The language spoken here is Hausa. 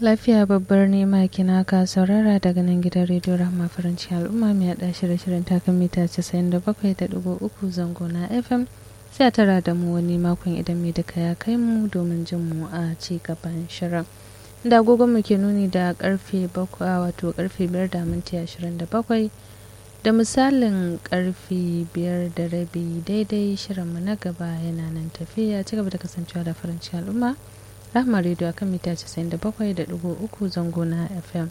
lafiya babbar nema kina ka saurara daga nan gidan rediyo rahama faranci al'umma mai haɗa shirye-shiryen takan mita 97.3 zango na fm sai a tara da mu wani makon idan mai duka ya kai mu domin jin mu a ci gaban shirin da agogon mu ke nuni da karfe bakwai wato karfe biyar da minti ashirin da bakwai da misalin karfe biyar da rabi daidai shirinmu na gaba yana nan tafiya ci gaba da kasancewa da faranci al'umma rahama rediyo akan mita 97.3 zango na fm